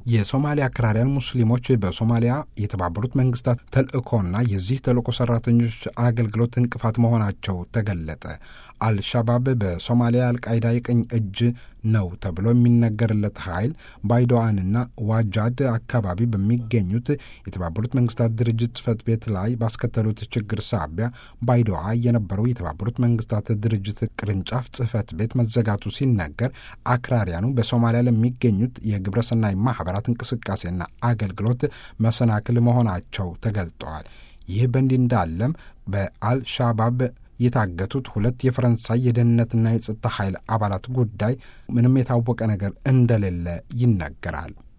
የሶማሊያ አክራሪያን ሙስሊሞች በሶማሊያ የተባበሩት መንግስታት ተልእኮና የዚህ ተልእኮ ሰራተኞች አገልግሎት እንቅፋት መሆናቸው ተገለጠ። አልሻባብ በሶማሊያ አልቃይዳ የቀኝ እጅ ነው ተብሎ የሚነገርለት ኃይል ባይዶዋንና ዋጃድ አካባቢ በሚገኙት የተባበሩት መንግስታት ድርጅት ጽህፈት ቤት ላይ ባስከተሉት ችግር ሳቢያ ባይዶዋ የነበረው የተባበሩት መንግስታት ድርጅት ቅርንጫፍ ጽህፈት ቤት መዘጋቱ ሲነገር አክራሪያኑ በሶማሊያ ለሚገኙት የግብረሰናይ ማህበራት እንቅስቃሴና አገልግሎት መሰናክል መሆናቸው ተገልጠዋል። ይህ በእንዲህ እንዳለም በአልሻባብ የታገቱት ሁለት የፈረንሳይ የደህንነትና የጸጥታ ኃይል አባላት ጉዳይ ምንም የታወቀ ነገር እንደሌለ ይነገራል።